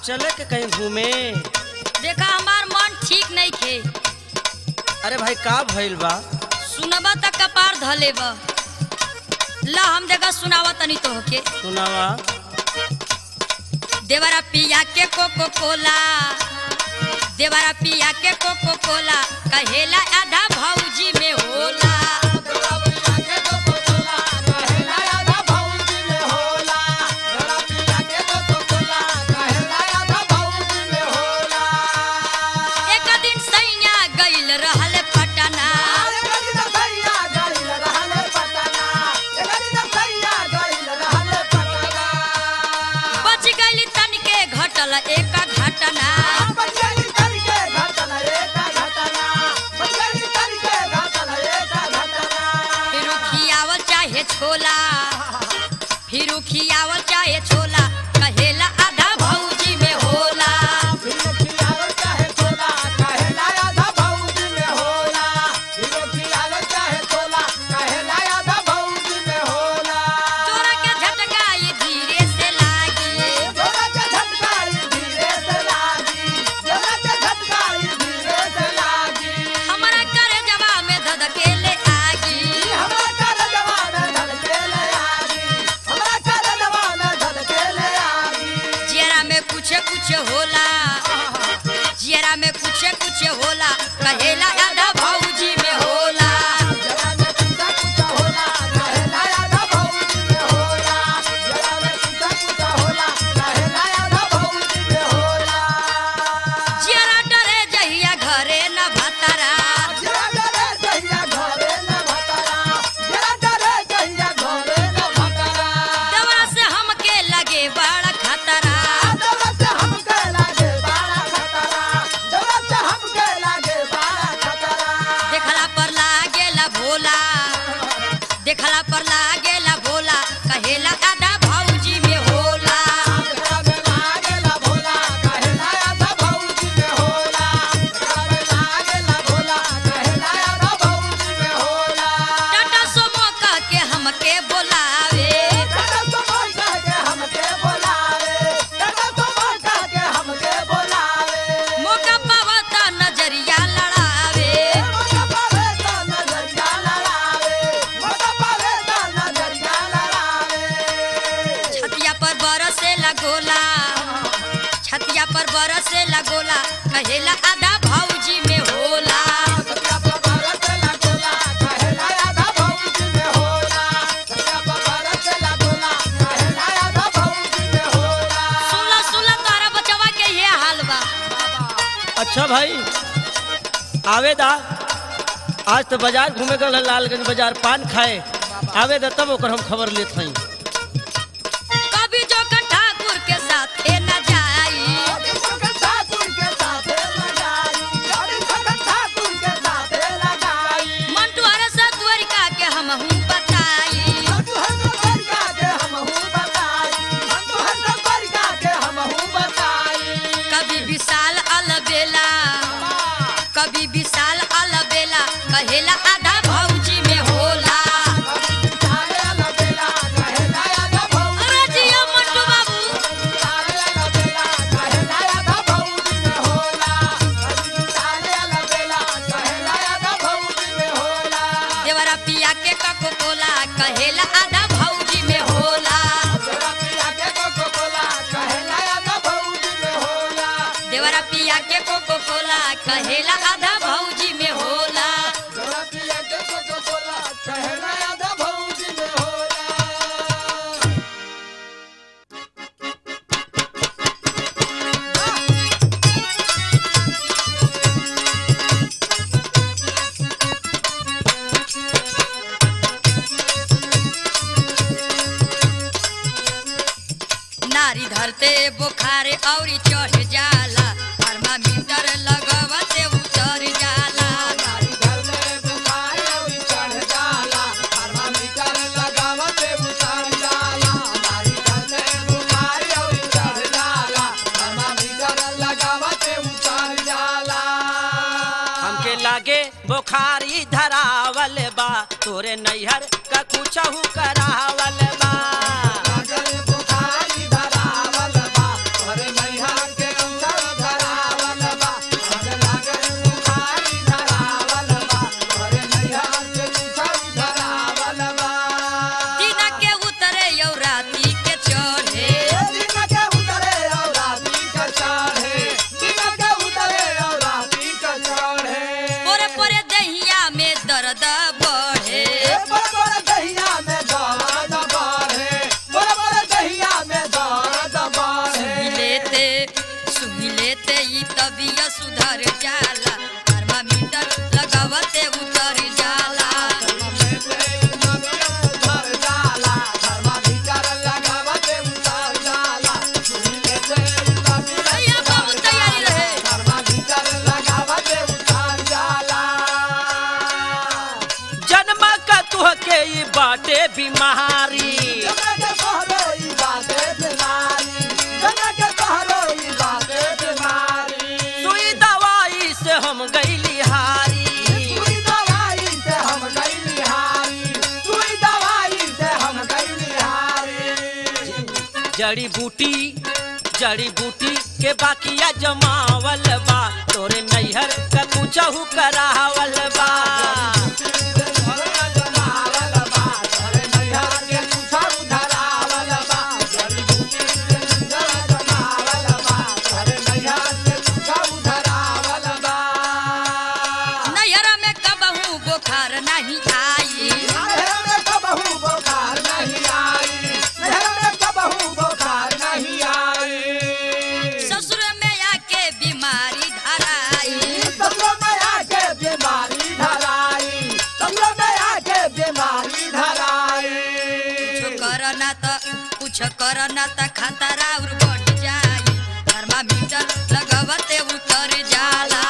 चले के कहीं घूमे देखा हमार मन ठीक नहीं खे अरे भाई का भइल बा सुनबा त कपार धले बा ला हम देखा सुनावा तनी तो के सुनावा देवरा पिया के कोको कोला देवरा पिया के कोको कोला कहेला आधा भौजी में होला एक दिन सैया गइल रहल पटना बच गइल तनिके घटल एक घटना फिर खियावल चाहे छोला फिर खियावल चाहे छोला कहेला आधा भौजी में होला चोरा के झटकाई धीरे से लागी हमारा करे जवा में धधकेले आगी जियरा में कुछ कुछ होला जियरा में कुछ कुछ होला कहेला आधा भौजी में होला जियरा डरे जहिया घरे न भतरा दवा से हमके लगे बड़ा खतरा देखला पर लागेला भोला देखला पर लागेला भोला कहेला आधा भौजी में होला टाटा सोमो कह के हमके बोलावे मौका पावा त नजरिया लड़ावे छतिया पर बरसे लगोला छतिया पर बरसे लगोला कहेला आधा भौजी में होला सुला सुला तारा बचवा के ये हाल बा अच्छा भाई आवे दा आज तो बाजार घूमे गल लालगंज बाजार पान खाए आवे दा तब ओकर हम खबर लेत हई कभी जोकर ठाकुर के साथे न जाई मंटू हरे से द्वारिका के हम हूँ बताई कभी विशाल अलबेला कभी विशाल अलबेला कहेला आधा भौजी में होला अरे जियो मंटू बाबू देवरा पिया के कको कोला कहेला आधा भौजी में होला देवरा पिया के कोको कोला कहेला आधा भौजी में होला नारी धरते बुखार औरी चढ़ जाला थर्मामीटर लगवते उतर जाला हमके लागे बुखारी धरावल बा तोरे नैहर का कुछहू करावल बा बुखारी धरावल बा तोरे नैहर के दर्द बढ़े बड़ बड़ दहिया में दर्द बढ़े बड़ बड़ दहिया में दर्द बढ़े सुही लेते सुही लेते ई तबियत सुधर जाला थर्मामीटर लगावते उतर जाला उतर जाला थर्मामीटर लगावते उतर जाला सुई लेते भैया बाबू तैयारी रहे थर्मामीटर लगावते उतर जाला जन्म का तुहके ई बाटे बीमारी जगह के कहरो ई बाते बीमारी जगह के कहरो ई बाते बीमारी सुई दवाई से हम गईली हारी सुई दवाई से हम गइली हारी सुई दवाई से हम गइली हारी जड़ी बूटी जड़ी बूटी के बाकिया जमावल बा तोरे नैहर का कुछहू करावल बा नैहरा में कबहू बुखार नहीं आई ससुर में आके बीमारी धराई कुछ करना त कुछ करना त खतरा और बढ़ जाई थर्मामीटर लगावते उतर जाला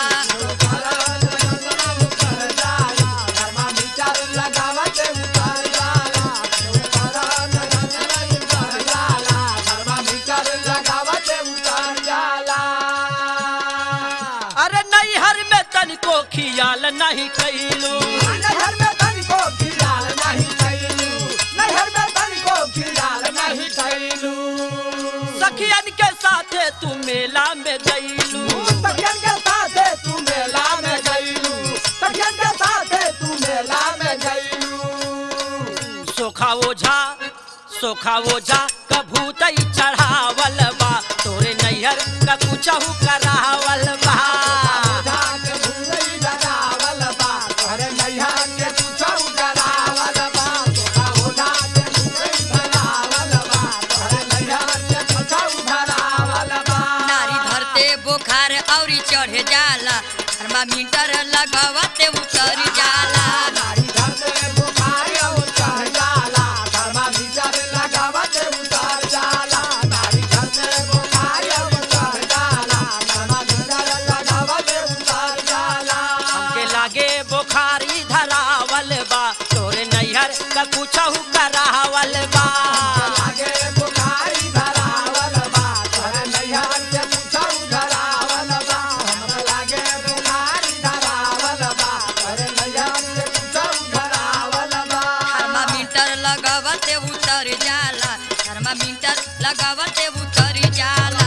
अरे नैहर में तनिको खियाल नहीं कैलू नहर में तनिको खियाल नहीं कैलू नहर में तनिको खियाल नहीं कैलू सखियन के साथे तू मेला में गईलू तखियन के साथे तू मेला में गईलू तखियन के साथे तू मेला में गईलू सोखा ओझा सोखा ओझा कभू तई चढ़ावल बा तोरे नैहर का कुछहू करावल बा जाग भूलई लगावल बा तोहरे नैया के कुछौ डरावल बा तोरा ओढ़ा के भूलई लगावल बा तोहरे नैया के कुछौ डरावल बा नारी धरते बुखार औरी चढ़ जाला थर्मामीटर लगावते उतर जाला नारी धरते बुखार और चढ़ जाला थर्मामीटर लगावत उतर जाला नारी धरते बुखार और चढ़ जाला थर्मामीटर लगावत उतर जाला हमके लागे बुखारी धरावल बा तोरे नैहर का कुछहू करावल बा लागे बुखारी धरावल बा तोहरे नैया के कुछौ धरावल बा हमरा लागे बुखारी धरावल बा तोहरे नैया के कुछौ धरावल बा थर्मामीटर लगावते उतर जाला थर्मामीटर लगावते उतर जाला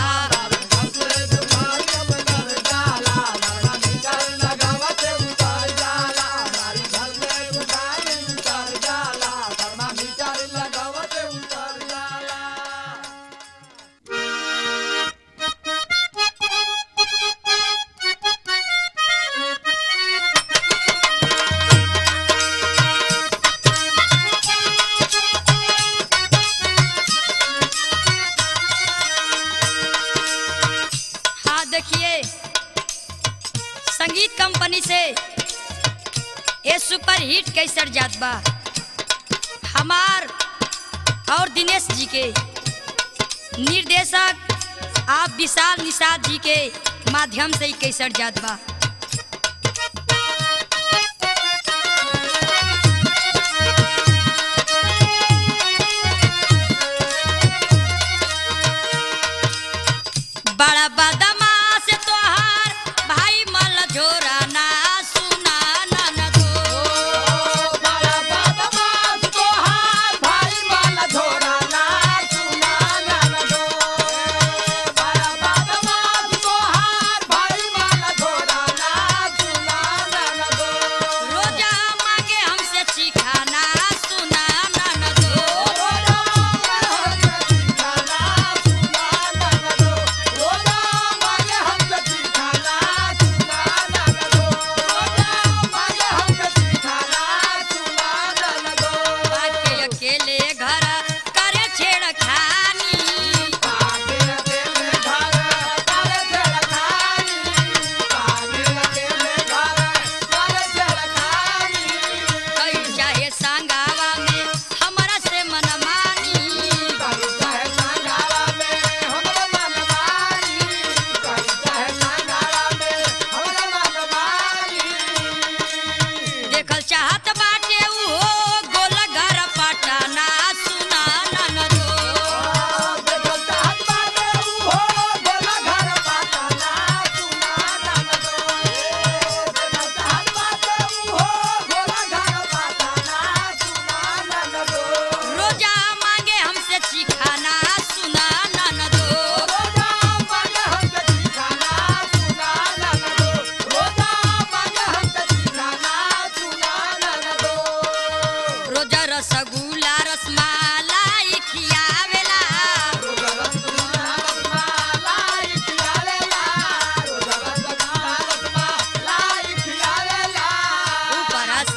हाँ देखिए संगीत कंपनी से ये सुपर हिट कैसर जात बा हमार और दिनेश जी के निर्देशक आप विशाल निषाद जी के माध्यम से ही कैसर जात बा बड़ा बदमाश तोहार भाई मल झोरा ना सुना ना दो भाई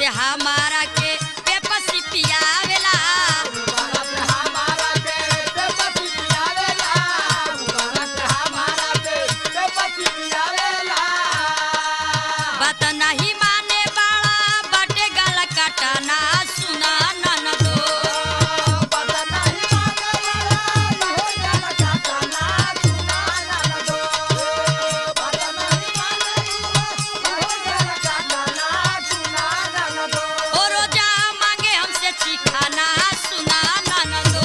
हमारा के पेपसी पियावेला बात नहीं माने बाड़ा बाटे गला काटना सुना ननदो ओ रोजा मांगे हमसे चिखाना सुना ननदो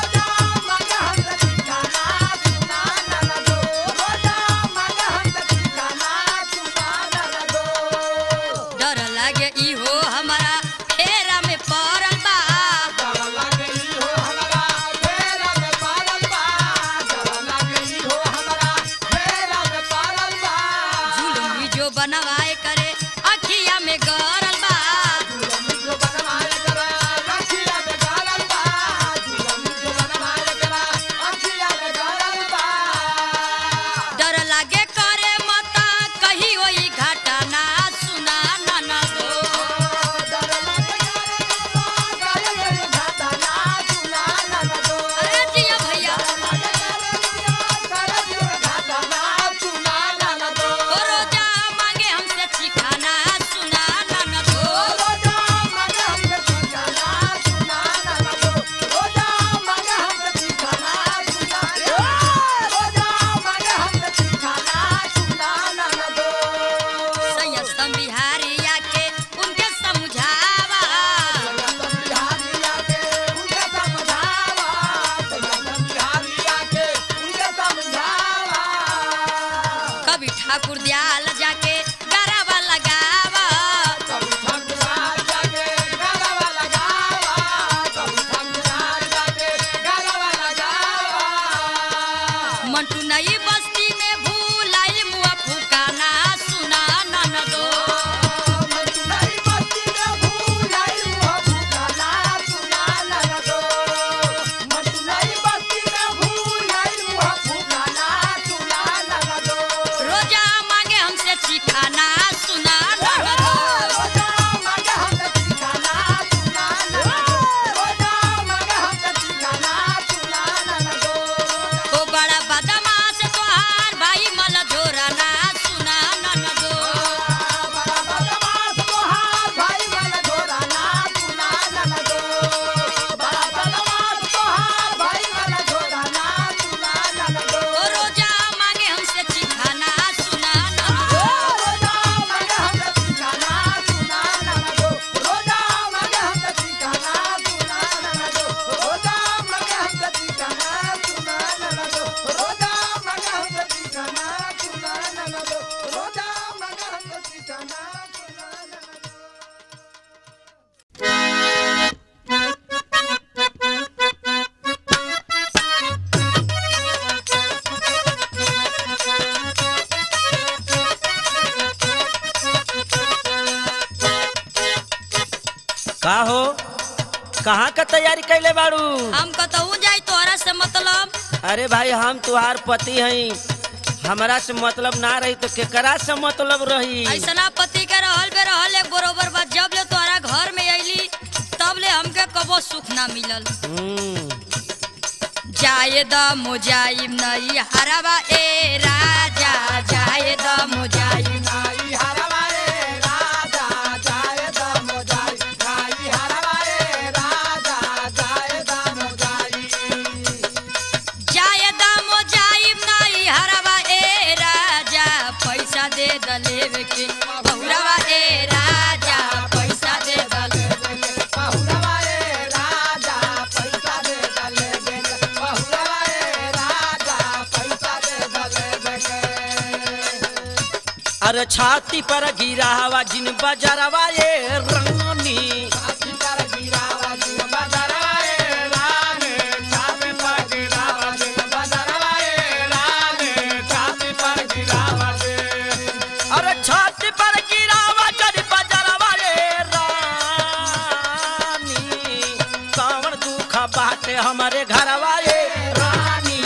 डर लागे इहो हमारा फेरा में पड़ल बा जुलमी जो बनवाए करे अखिया में गरल बा डर लागे करे मता कही होई घटना सुना ननदो अरे जिया भैया ओ रोजा मांगे हमसे चिखाना सुना ननदो संयस्तम बिहारिया के उनके समझावा कभी ठाकुर दयाल जाके गरावा लगावा मंटू नई बस्ती में भूलाइल मुआ फुकाना सुना ननदो रोजा मांगे हमसे चिखाना सुना ननदो ओ बड़ा बदमाश तोहार भाई मल झोराना सुना ननदो ओ रोजा मांगे हमसे चिखाना सुना ननदो का हो कहाँ का तैयारी कैले बाड़ू हम कतहू जाई तोहरा से मतलब अरे भाई हम तुहार पति हई हमरा से मतलब ना रही तो केकरा से मतलब रही ऐसना पति के रहल बे रहल एक बरोबर बा जब ले तोहरा घर में अइली तब ले हमके कबो सुख ना मिलल हम्म, जाए द मुजाइम नई हरवा ए राजा जाए द मुजाइम जाए द मुजाइम नई हरवा ए राजा पैसा दे द लेवे के बहुरवा ए राजा पैसा दे द लेवे के अरे छाती पर गिरा हवा जिन बजरवा ये रानी अरे छाती पर गिरा हवा जिन बजरवा ये रानी कौन दुख बाटे हमारे घरवा ये रानी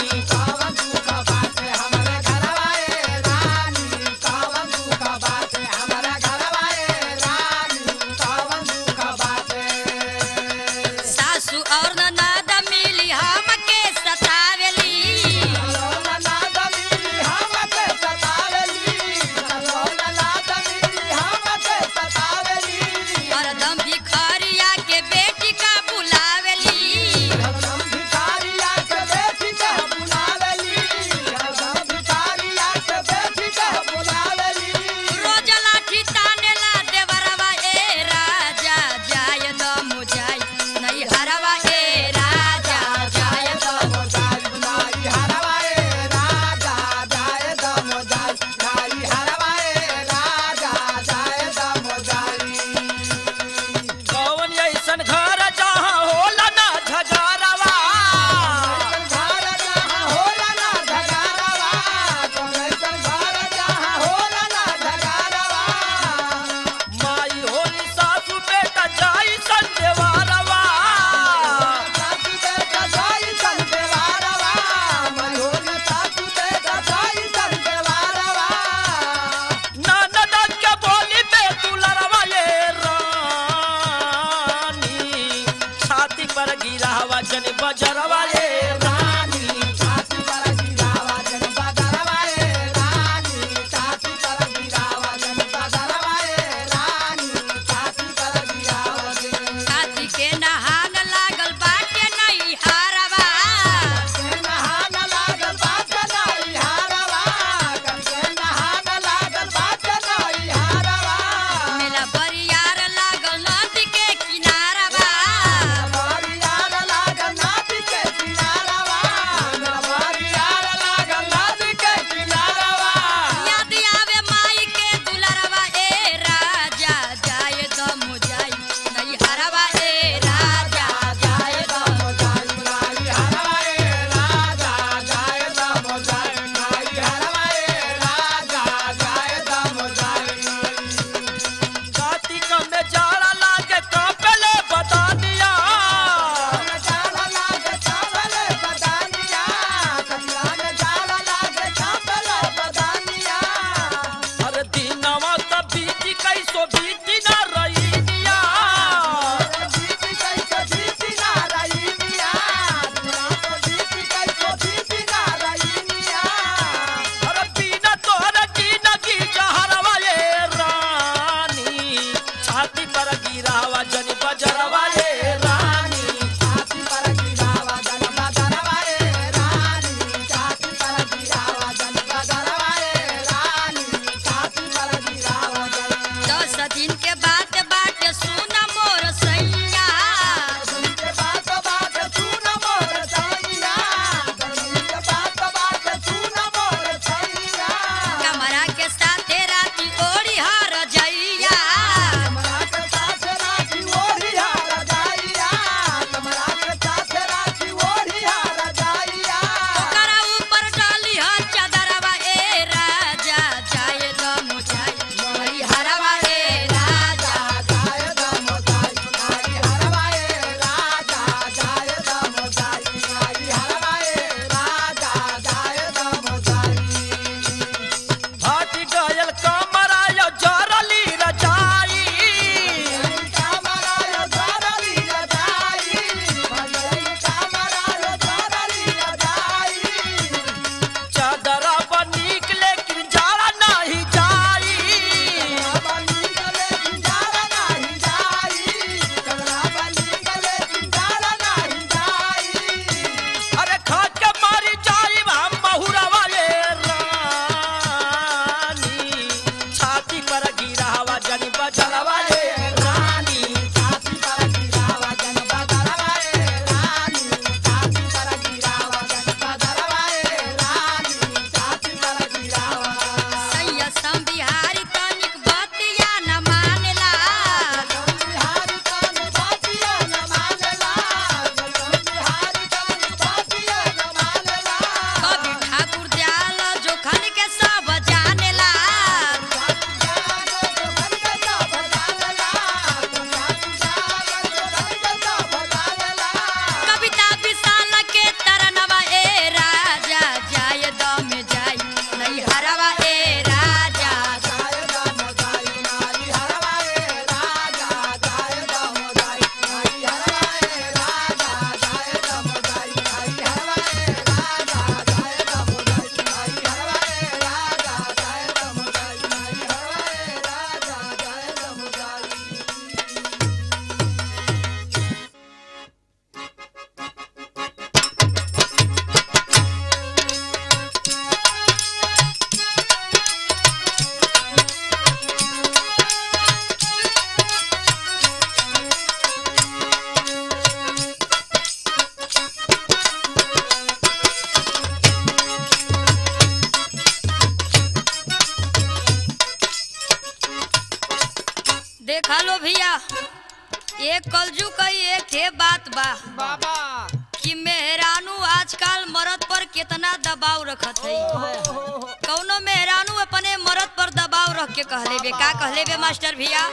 भैया एक कलजू कई एक ठे बात बा बाबा कि मेहरानू आजकल मर्द पर कितना दबाव रखत है कौनो मेहरानू अपने मर्द पर दबाव रख के कहले बे का कहले बे मास्टर भैया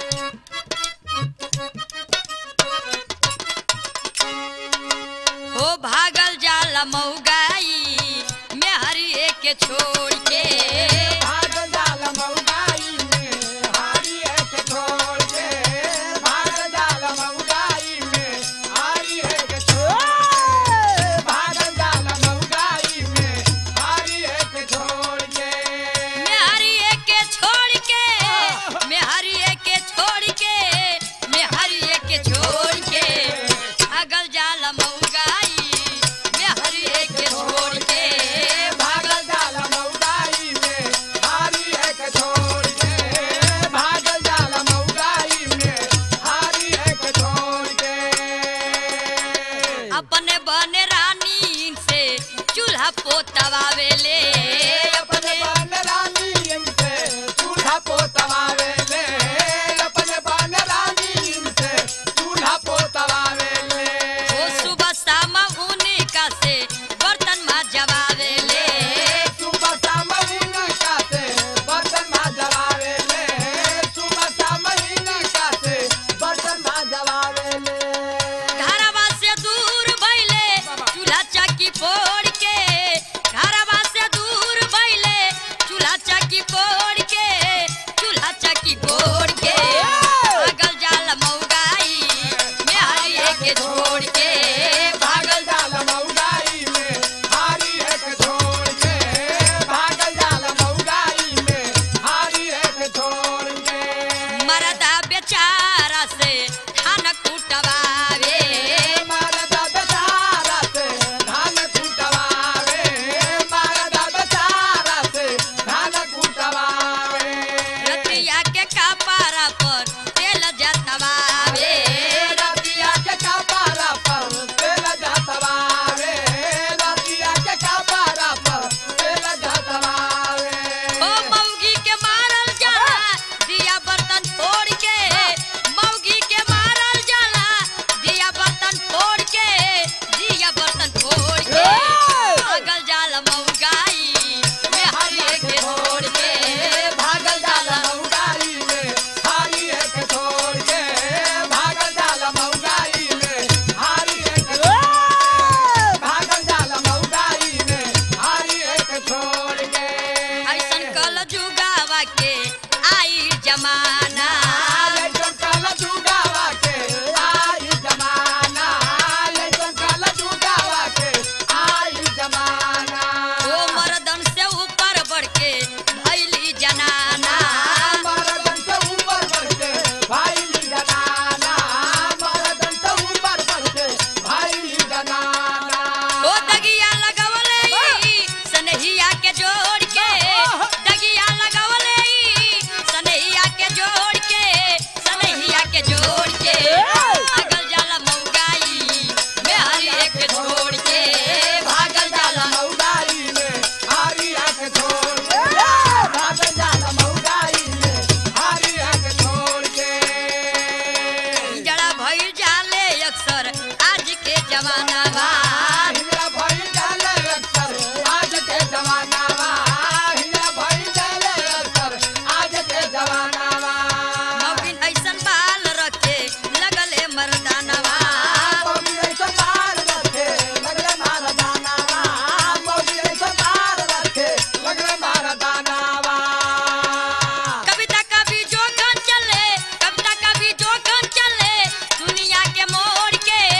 हो भागल जाला मऊगाई में हरी के छोड़ के भाग जाल मऊगाई में हारी एक छोड़ के भाग जाल मऊगाई में हारी एक छोड़ भाग जाल मऊगाई में हारी एक छोड़ के मेहरी के छोड़ के मेहरी के छोड़ के मेहरी के छोड़ के भागल जाला मऊगाई मेहरी के छोड़ के भाग जाल मऊगाई में हारी एक छोड़ के भाग जाल मऊगाई में हारी एक छोड़ के अपने बने रानी से चूल्हा पोतवावेले अपने बाल रानी इनसे चूल्हा पोतवावे ले अपने बाल रानी इनसे चूल्हा पोतवावे ले वो सुबह शाम उनका से बर्तन माजवावेले सुबह शाम इनका से बर्तन माजवावे ले सुबह शाम इनका से बर्तन माजवावे ले घरवा से दूर भइले चूल्हा चक्की फोड़ के घरवा से दूर भइले चूल्हा चक्की फोड़ के चूल्हा चक्की फोड़ के भागल जाल मऊगाई में हरी के छोड़ के भागल जाल मऊगाई में हारी एक छोड़ के भागल जाल मऊगाई में हारी एक छोड़ के मरदा बेचारा से धान कुटवावे मारदा बेचारा से धान कुटवावे मारदा बेचारा से धान कुटवावे रतिया के कपारा पर तेल जतवावे रतिया के कपारा पर तेल जतवावे रतिया के कपारा पर तेल जतवावे ओ मौगी के मारल जाला दिया बर्तन फोड़ के मौगी के मारल जाला दिया बर्तन फोड़ के दिया बर्तन फोड़ के भागल जाला मौगाई में हरी के छोड़ के भागल जाला मऊगाई में हारी एक छोड़ के भागल जाला मऊगाई में हारी एक भागल जाला मऊगाई में हारी एक छोड़ के ऐसन कल जुगावा के आई जमाना लेकिन कल जुगावा के आई जमाना लेकिन कल जुगावा के आई जमाना ओ मर्दन से ऊपर बढ़ के भैली जनाना मर्दन से ऊपर बढ़ के भाई जनाना मर्दन से ऊपर बढ़ के भाई जनाना ओ दगिया लगवले ई सनहिया के जोड़ के दगिया लगवले ई सनहिया के जोड़ के सनहिया के जोड़ के भागल जाला मऊगाई में हरी एक छोड़ के भागल जाला मऊगाई में हारी आंख छोड़ के भागल जाला मऊगाई में हारी आंख छोड़ के जड़ा भइल जाले अक्सर आज के जमाना बा हिला भई जाले अक्सर आज के जमाना बा हिला भई जाले अक्सर आज के जमाना बा मौगिन ऐसन बाल रखे लगले मर्दानवा मौगी ऐसा बाल रखे लगले मार दाना बा मौगी ऐसा बाल रखे लगले मार दाना बा कविता कभी जोखन चले कविता कभी जोखन चले दुनिया के मोड़ के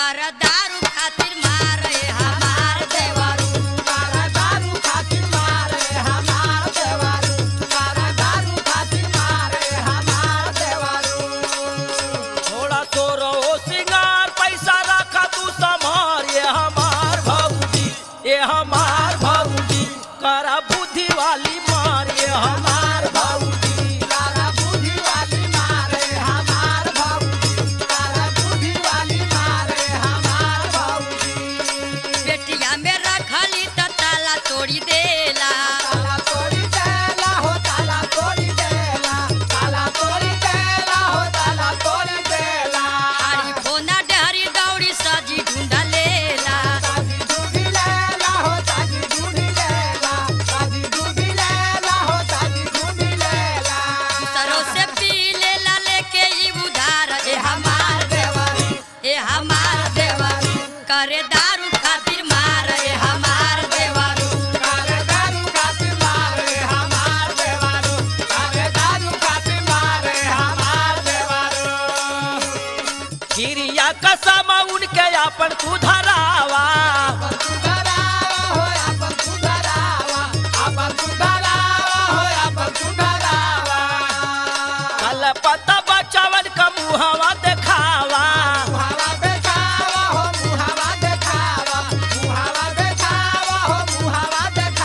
कर दारू खातिर मारे हमार देवरू कारा दारू खातिर मारे हमार देवारू कारा दारू खातिर मारे हमार देवारू थोड़ा तो रहो सिंगार पैसा रखा तू संभार ये हमार भौजी ये हमार भौजी करा बुद्धि वाली मार ये हमार भौजी कारा बुद्धि वाली मारे हमार भौजी कारा बुद्धि वाली मारे हमार भौजी बेटिया में रखली त ताला तोड़ी देला ताला तोड़ी देला हो ताला तोड़ी देला ताला तोड़ी देला हो ताला तोड़ी देला हारी फोना डहरी दौड़ी सजी ढूंढा लेला ताजी दूधी लेला हो ताजी दूधी लेला ताजी दूधी लेला हो ताजी दूधी लेला सरो से पी लेला लेके ई उधार ए हमार देवारी ए हमार देवरू करे दारू खातिर मार ए हमार देवरू कारे दारू खातिर मारे हमार देवारू कारे दारू खातिर मारे हमार देवारू गिरिया कसम उनके अपन तू धरावा अपन सुधरावा हो अपन सुधरावा अपन सुधरावा हो अपन सुधरावा कल पता बचवन का मुहवा देखावा मुहावा देखावा हो मुहावा देखावा मुहावा देखावा हो मुहावा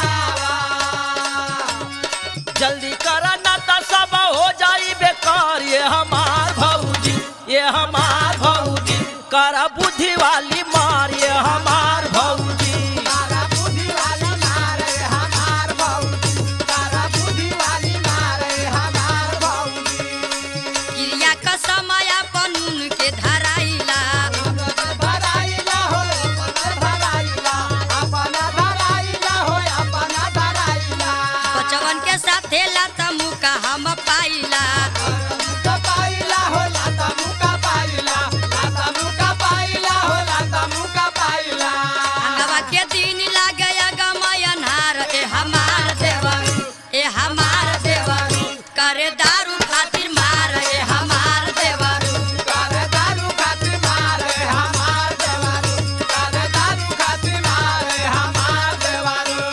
देखावा जल्दी करा ना तो सब हो जाई बेकार ये हमार भौजी ये हमार भौजी करा बुद्धि वाली मार ये हमार भौजी तारा बुद्धि वाली मारे हमार भौजी तारा बुद्धि वाली मारे हमार भौजी गिरिया का समय अपन के धराइला अपन धराइला हो अपन धराइला अपन धराइला हो अपन धराइला बचवन के साथे लाता मुका हम पाइला मुका पाइला हो लाता मुका पाइला लाता मुका पाइला हो लाता मुका पाइला अंगवा के दिन लागे गमयनहार ए हमार देवरू ए हमार देवरू करे दारू खातिर मार ए हमार देवरू कारे दारू खातिर मारे हमार देवारू कारे दारू खातिर मारे हमार देवारू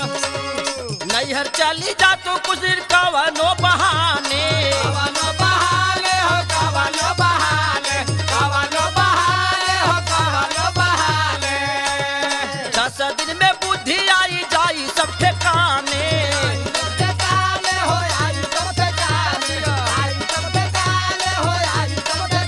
नैहर चली जा तू कुछ दिन कवनो बहाने कवनो बहाने हो कवनो बहाने कवनो बहाने हो कवनो बहाने दस दिन में बुद्धि आई जाई सब ठिकाने सबके काले हो आई सबके काले आई सबके काले हो आई सबके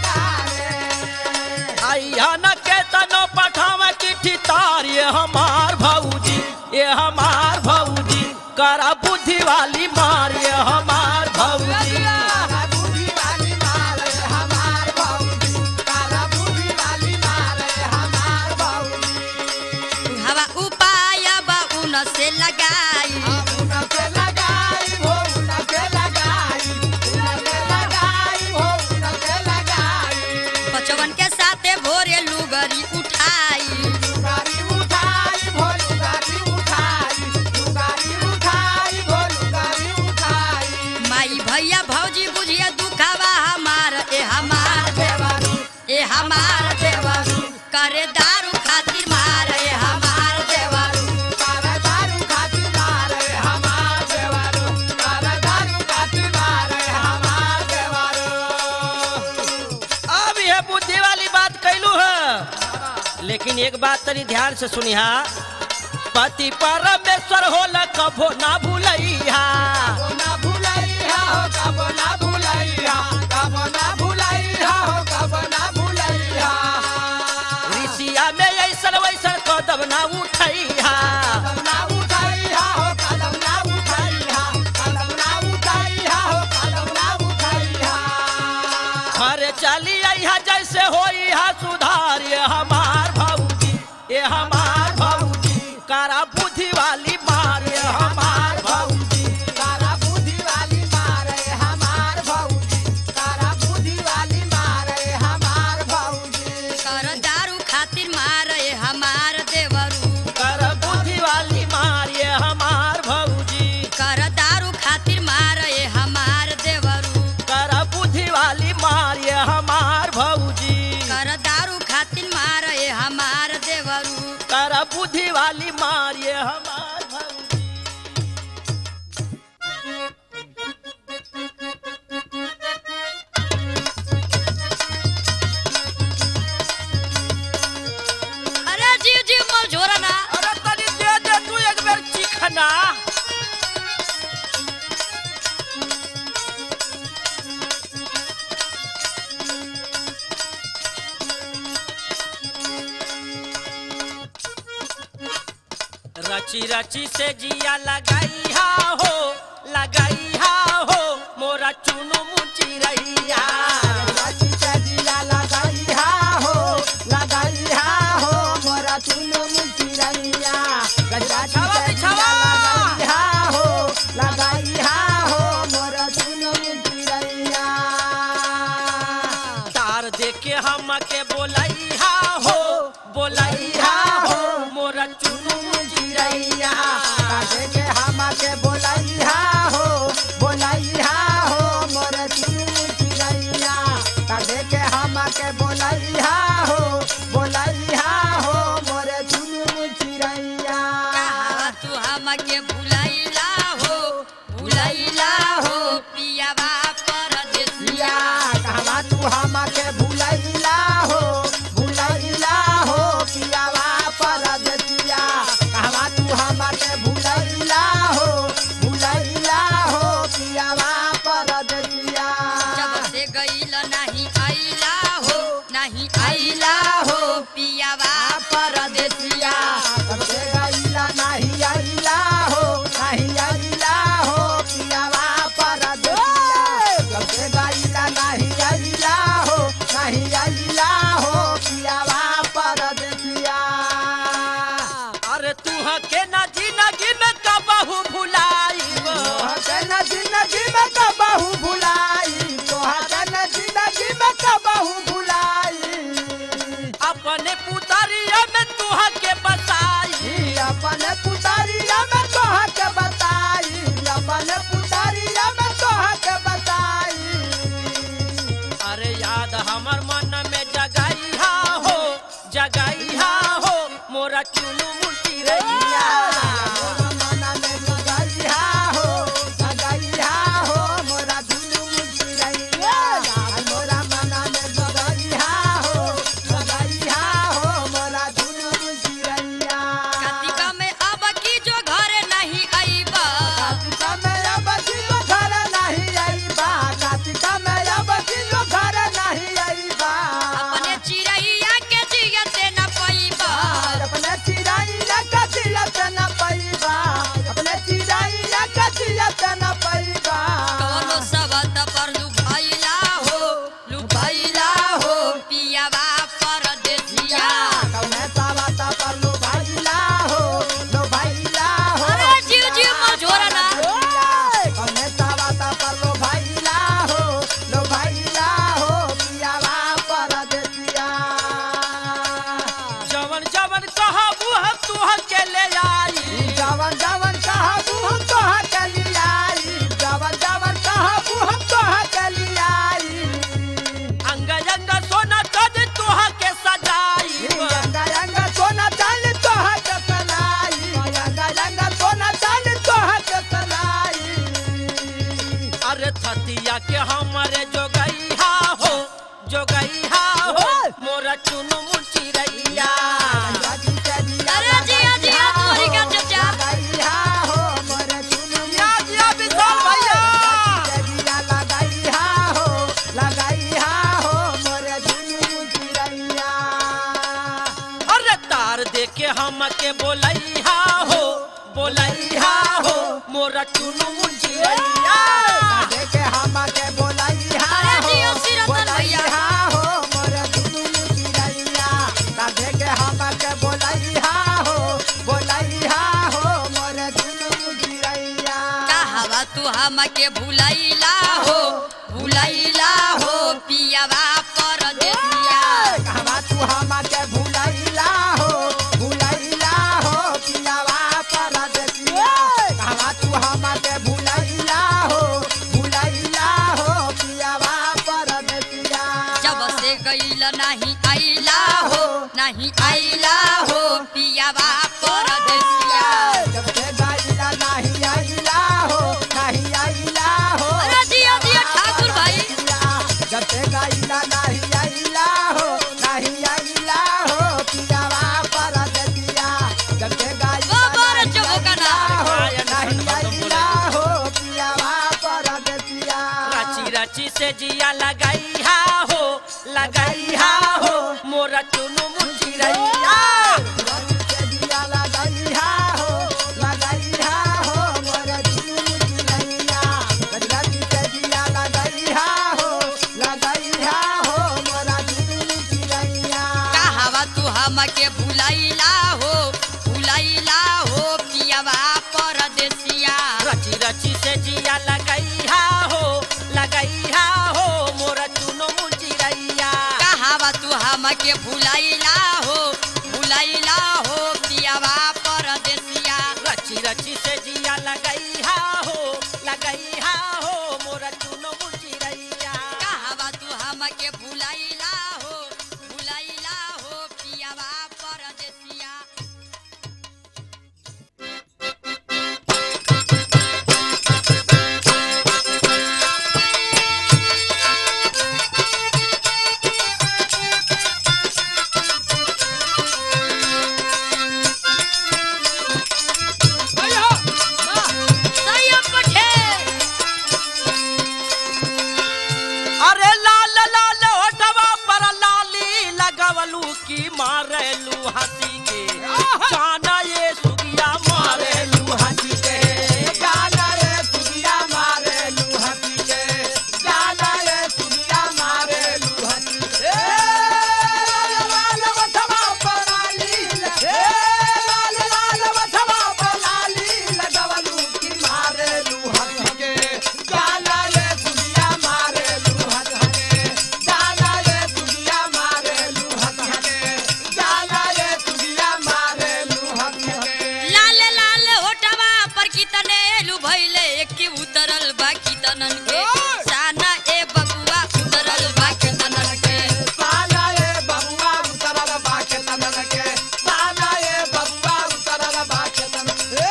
काले आइया न के तनो पठावा चिट्ठी तार ये हमार भौजी ये हमार भौजी करा बुद्धि वाली मार ये हमार भौजी कारा बुद्धि वाली मारे हमार भौजी कारा बुद्धि वाली मारे हमार भौजी हवा उपाय बा उन से लगाई उनके लगाई हो उनके लगाई उनके लगाई हो उनके लगाई बचवन के साथे भोरे लुगरी उठाई लुगारी उठाई हो लुगारी उठाई लुगारी उठाई हो लुगारी उठाई माई भैया भौजी बुझिए दुखावा हमार ए हमार देवरू ए हमार देवरू करे दारू खातिर मार ए हमार देवरू कारा दारू खातिर मारे हमार देवारू कारा दारू खातिर मारे हमार देवारू अब यह बुद्धि वाली बात कैलू है लेकिन एक बात तनी ध्यान से सुनिहा पति परमेश्वर होला कभो ना भूलैहा कबो ना भुलैया हो कबो ना भुलैया कबो ना भुलैया हो कबो ना भुलैया ऋषिया में ऐसन वैसन कदम ना उठैहा कदम ना उठैया हो कदम ना उठैया कदम ना उठैया हो कदम ना उठैया घर चली अइहा जैसे होई हा सुधार ये हमार भौजी ये हमार भौजी करा बुद्धि वाली मार ये हमार भौजी तारा बुद्धि वाली मारे हमार भौजी तारा बुद्धि वाली मारे हमार भौजी कर दारू खातिर मार ए हमार देवरू कर रची रची से जिया लगाई हा हो लगाई हा हो मोरा चुनु मुची रैया रची से दिया लगाई हा हो लगाई हा हो मोरा चुनु मुची रैया रची छावा से बिछावा। दिया लगाई हा हो लगाई हा हो मोरा चुनु मुची रैया तार देके हम के बोलाई हा हो बोलाई हा हो मोरा चुनु मुची रैया काटे के हमा के बोलाई हा हो बोलाई हा हो मोर चुनु चिड़ैया काटे के हमा के बोलाई हा हो बोलाई हा हो मोर चुनु चिड़ैया कहा तू हमके भुलैला हो भुलैला हो पियावा परदेसिया पिया कहवा तू हमा के भुलैला हो भुलैला हो पियावा परदेसिया कहवा तू हमा के भुलैला हो भुलैला हो पियावा परदेसिया जब से गईल नहीं आइला हो नहीं आइला हो पियावा परदेसिया सबसे गईला नहीं आइला हो नहीं आइला हो पियावा परदेसिया सबसे गईला नहीं आइला हो नहीं आइला हो पियावा परदेसिया अरे तू के ना जिंदगी में कबहू भुलाईब तोहके जिंदगी में कबहू भुलाई तोहके जिंदगी में कबहू भुलाई अपने पुतरिया में तू के बताई अपन पुतारिया में तोह के बताई अपन पुतारिया में तोह के बताई अरे याद हमर मन में जगाई हा हो जगाई हा हो मोरा चुनु मुटी रैया मोरा मना में जगाई हा हो जगाई हा हो मोरा दुनु मुठी रैया मोरा मना में जगाई हा हो जगाई हा हो मोरा दुनु मुठी रैया कार्तिका में अब की जो घर नहीं आईबा कार्तिका में अब किलो घर नहीं आईबा कार्तिका में अब किलो घर नहीं आईबा अपने चिड़ैया के जियते न पाईबा अपने चिड़ैया का जियत न पैबा अपने चिड़ैया का जियत न पैबा कौनो सबत पर लुभाइला हो लुभाइला हो पियावा परदेसिया कौने सावता पर लो भाईला हो लो भाईला हो अरे जीव जीव मझोरा ना कौने सावता पर लो भाईला हो लो भाईला हो पियावा परदेसिया जवन जवन कहबू हम तू के ले आई जवन जवन कहबू हम तोह के लियाई जवन जवन कहबू हम तोह के लियाई अंग अंग सोना कद तू के सजाई रंगा रंगा सोना चांदी तोह के सनाई रंगा रंगा सोना चांदी तोह के सनाई अरे थतिया के हमारे जोगई हा हो जोगई हा हो मोरा चुनु मुटी रैया अरे जिया जिया तोरी का चचा जिया जिया विशाल भैया अरे तार देके हम के बोलई हा हो बोलई हा हो मोरा चुनु मुटी रैया अरे जियो सिरतन भैया कहवा तू हमके भुलैला हो भुलैला हो पियावा परदेसिया कहवा तू हमके भुलैला हो भुलैला हो पियावा परदेसिया कहवा तू हमके भुलैला हो भुलैला हो पियावा परदेसिया जब से गईल नहीं आइला हो नहीं आइला हो पियावा परदेसिया जब से गाइला नहीं आइला हो नहीं आइला हो अरे जिया जिया ठाकुर भाई जब से गाइला नहीं आइला हो नहीं आइला हो पियावा परदेसिया जब से गाइला बाबा रे चबो का ना हो नहीं आइला हो पियावा परदेसिया रची रची से जिया लगाई हा हो लगाई हा हो मोरा चुनु मुटी रैया रंग से दिया हमके भुलाइला हो भुलाइला हो पियावा परदेसिया रची रची से जिया लगैहा हो लगैहा हो मोर चुनो मुचिरैया कहावा तू हमके भुलाइला हो भुलाइला हो पियावा परदेसिया रची रची से जिया लगैहा हो लगैहा हो मोर चुनो मुचिरैया कहावा तू हमके भुलाइला हो भुलाइला हो पियावा परदेसिया सैयद पटेल अरे लाल लाल होठवा पर लाली लगवलू की मारेलू हंसी के जाना ये सुगिया मारेलू हंसी के गाना रे सुगिया मारे लुहती के गाना रे सुगिया मारे लुहती के लाल वठवा पराली ए लाल लाल वठवा पराली लगवलू की मारे लुहती के गाना रे सुगिया मारे लुहती के गाना रे सुगिया मारे लुहती के गाना रे सुगिया मारे लुहती के लाल लाल होठवा पर कितने लुभैले की उतरल बा कितनन के साना ए बबुआ उतरल बा कितनन के साना ये बबुआ उतरल बाके तनन के साना ये बबुआ उतरल बाके तनन ए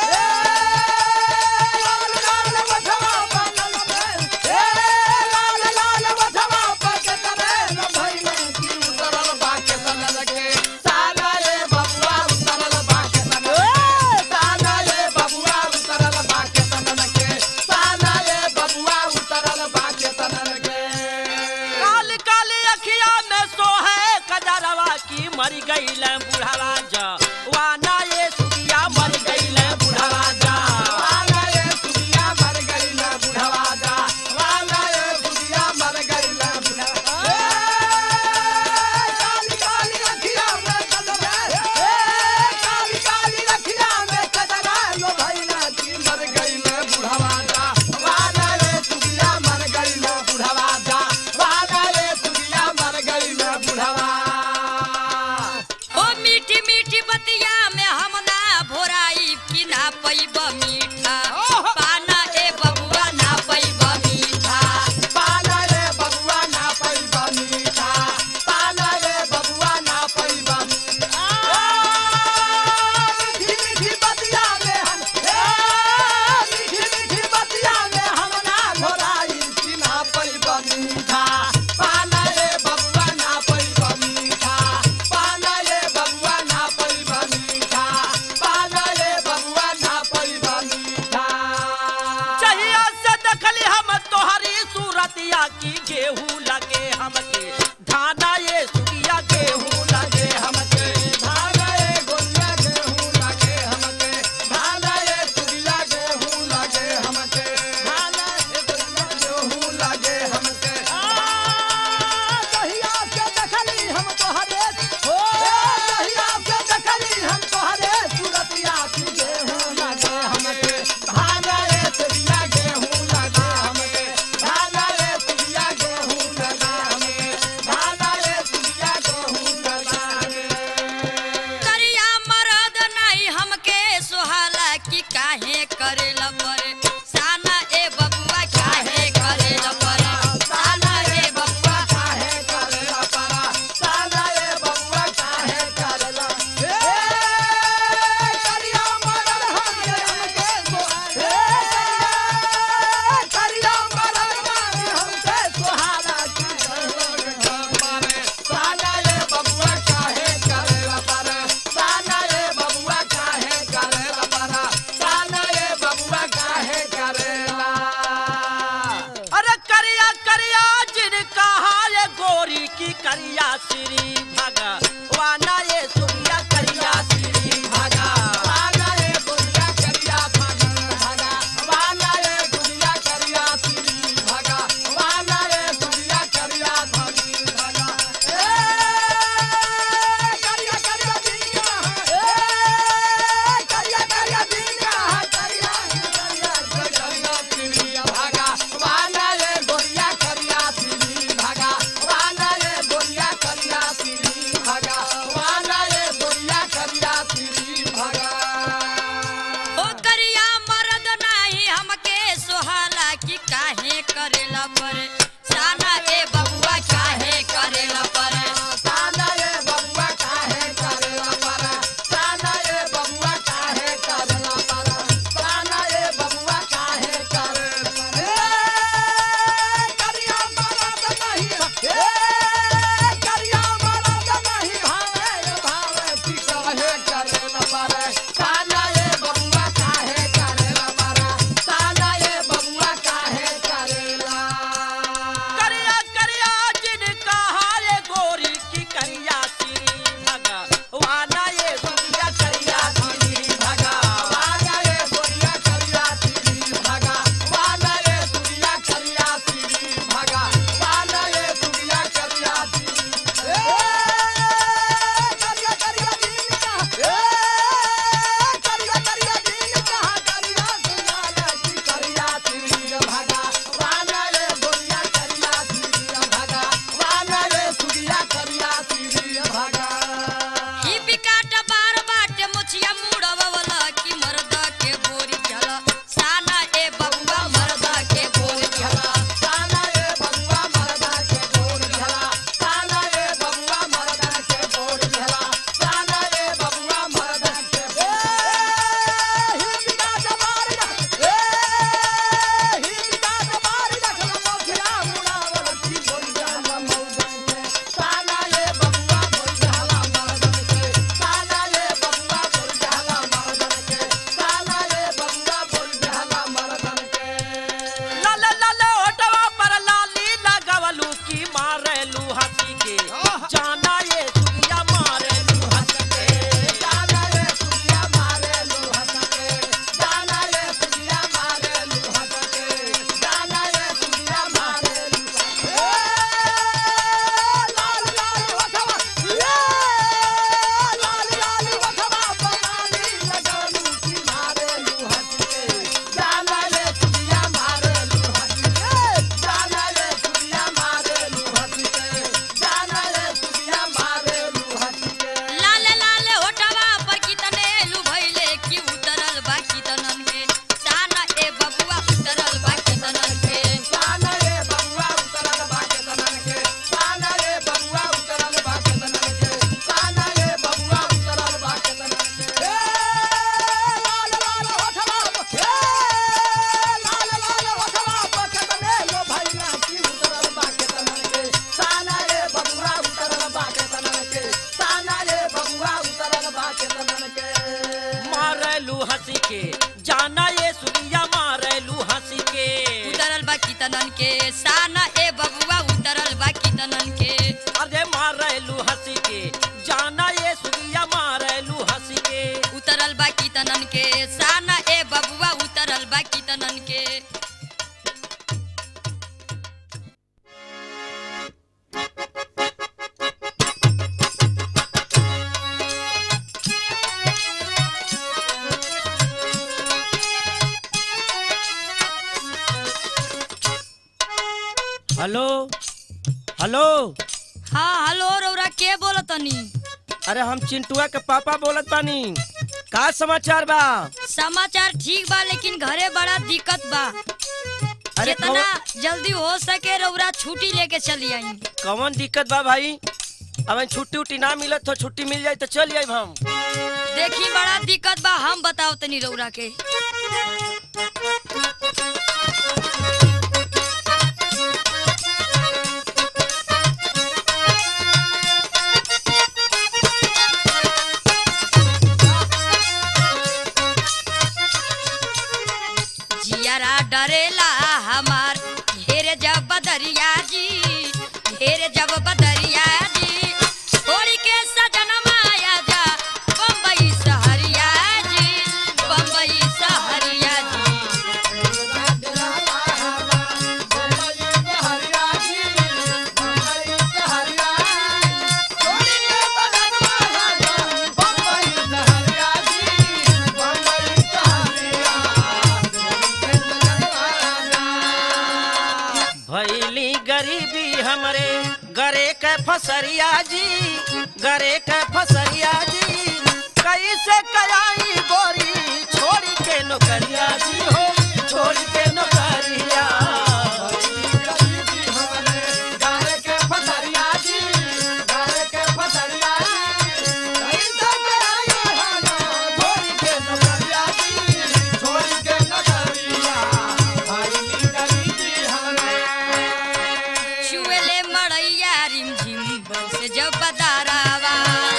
लाल लाल वठवा बनल में ए लाल लाल वठवा पके तनन भइले की उतरल बाके तनन के साना ये बबुआ उतरल बाके तनन ए साना ये बबुआ उतरल बाके तनन के साना ये बबुआ उतरल बाके तनन के काल काल अखिया में सोहे कजरवा की मर गईल बुढ़ावा जा वाना ये सुगिया मर गईल बुढ़ावा जा वाला ये सुगिया मर गई ना बुढ़वा जा वाला ये सुगिया मर गई ना बुढ़वा ए काली काली रखिया में कदम ए काली काली रखिया में कदम लो भाई ना की मर गई ना बुढ़वा जा वाला ये सुगिया मर गई ना बुढ़वा जा वाला ये सुगिया मर गई ना बुढ़वा ओ मीठी मीठी बतिया में हम ना भोराई कि ना पैब मीठा पाना ए बबुआ ना पैब मीठा पाला रे बबुआ ना पैबा मीठा पाला रे बबुआ ना पैबा मीठी मीठी बतिया में हम ए मीठी मीठी बतिया में हम ना घोराई कि ना पैबा मीठा पाला रे बबुआ ना पैबा मीठा पाला रे बबुआ ना पैबा मीठा पाला रे बबुआ ना पैबा मीठा चहिया से देखली हम तोहरी सूरतिया की गेहूं लगे हमके धाना ये सुगिया गेहूं लगे हमके धाना ये गोलिया गेहूं लागे हमके धाना ये सुगिया गेहूं लागे हमके धाना ये गोलिया गेहूं लागे हमके दहिया के देखली हम तोहरे ओ दहिया के देखली हम तोहरे सूरतिया की गेहूं लागे हमके धाना ये सुगिया गेहूं लागे हमके धाना ये सुगिया के साना ए बबुआ उतरल बा कितनन के अरे मारेलू हंसी के जाना ये सुगिया मारेलू हंसी के उतरल बा कितनन के साना ए बबुआ उतरल बा कितनन के हेलो हेलो हाँ हेलो रौरा के बोलतनी अरे हम चिंटुआ के पापा बोलत बानी का समाचार बा समाचार ठीक बा लेकिन घरे बड़ा दिक्कत बा अरे जितना जल्दी हो सके रौरा छुट्टी लेके चली आई कौन दिक्कत बा भाई अब छुट्टी उट्टी ना मिलत तो छुट्टी मिल जाए तो चल जाए हम देखी बड़ा दिक्कत बा हम बताओ तनी रौरा के जियारा डरेला हमार ढेर जब बदरिया जी ढेर जब बदरिया जी छोड़ी के सजन माया जा बम्बई सहरिया जी बम्बई सहरिया जी भैली गरीबी हमरे गरे के फसरिया जी गरे के फसरिया जी कैसे कयाई गोरी छोड़ी के नौकरिया जी हो छोड़ी के नौकरिया छुएले मड़ैया रिम झिम से जब बदारावा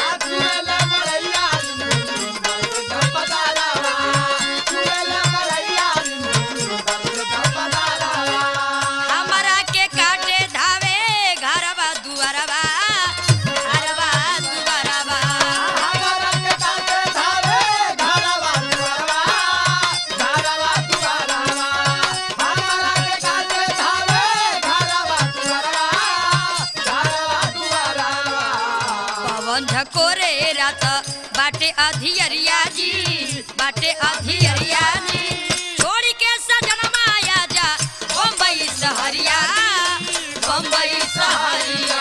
हमरा के काटे धावे घरवा दुआरवा घरवा दुआरवा पवन झकोरे रात बाटे अधियरिया जी बाटे अधियरिया जी छोड़ी के सजन माया जा बम्बई सहरिया बम्बई सहरिया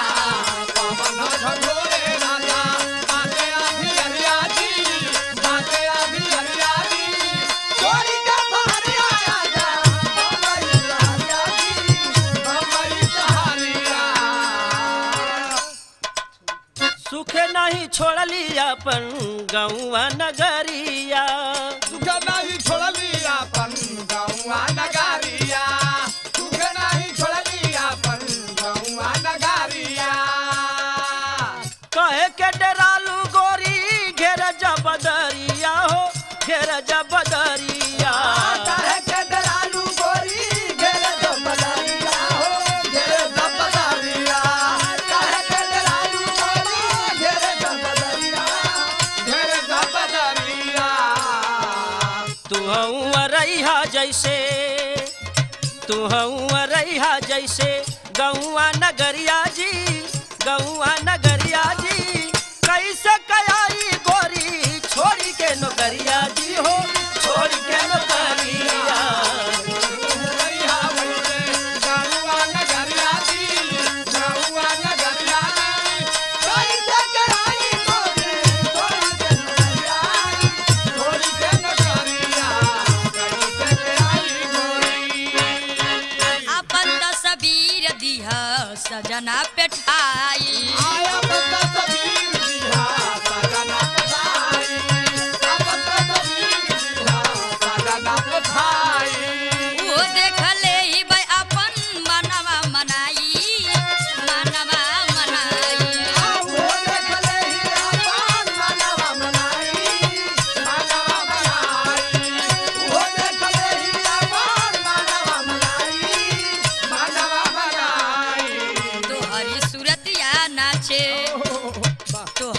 सुखे नहीं छोड़ली अपन गौआ नगरिया कहे के डरालू गोरी घेर जबदरिया हो घेर जबदरिया तू रैहा जैसे तू रैहा जैसे गौआ नगरिया जी गौआ नगरिया जी कैसे कयाई गोरी छोड़ी के नौकरिया जी हो छोड़ी के नौकरिया अपन तस्वीर दिह सजना पेठाई वो देख ले ही भाई अपन मनवा मनाई मनवा मनाई Manava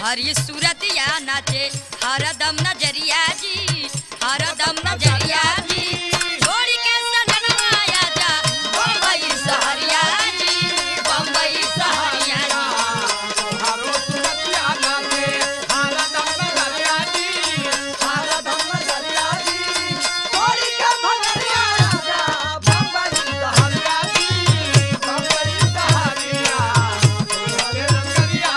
तोहरी सूरतिया नाचे हरदम नजरिया जी हरदम नजरिया जी छोड़ के सननवा आजा बम्बई सहरिया जी बम्बई सहरिया जी तोहारो सुरतिया नाचे हरदम नजरिया जी हरदम नजरिया जी छोड़ी के भगरिया राजा बम्बई सहरिया जी बम्बई सहरिया तोहरे नजरिया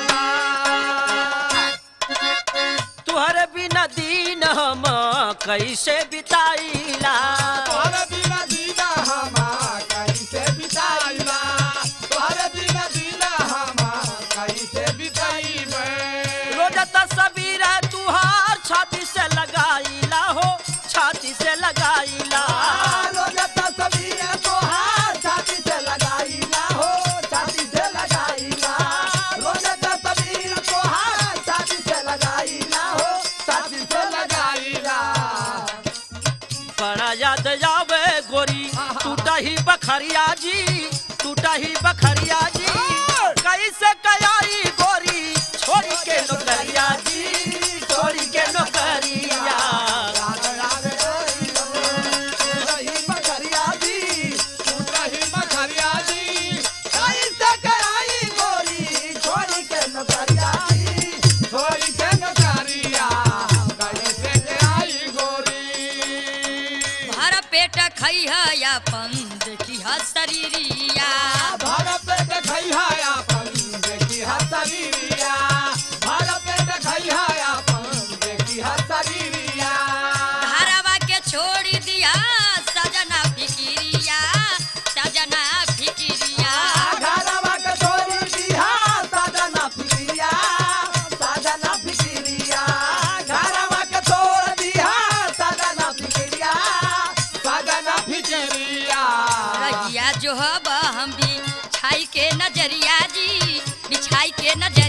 आजा तुहरे बिना दिन हम कैसे बिताईला तोहरे बिना जीना हमा कैसे बिताइबा तोहरे बिना जीना हमा कैसे बिताइबे रोज तस्वीर तुहार छाती से लगाईला हो छाती से लगाईला रोज तस्वीर तोहार छाती से लगाइला हो छाती से लगाइला रोज तस्वीर तोहार छाती से लगाइला हो छाती से लगाइला बड़ा याद आवे गोरी टूटा ही बखरिया जी टूटा ही बखरिया जी कैसे कयाई गोरी छोड़ी के नौकरिया जी छोड़ी के नौकरिया राग राग गोरी रही बखरिया जी रही बखरिया जी कैसे कराई गोरी छोड़ी के नौकरिया जी छोड़ी के नौकरिया कैसे कराई गोरी भर पेट खई है अपन देखी है शरीरिया भारत पे खैहा अपन देखी हसरीरिया भारत पे खैहा अपन देखी हसरीरिया घरवा के छोड़ दिया सजना फिकिरिया सजना फिकिरिया घरवा के छोड़ी दिया साजना फिकिरिया साजना फिकिरिया घरवा के छोड़ दिया साजना फिकिरिया साजना फिकिरिया रहिया जो हब हम भी छाई के नजरिया जी बिछाई के नजरिया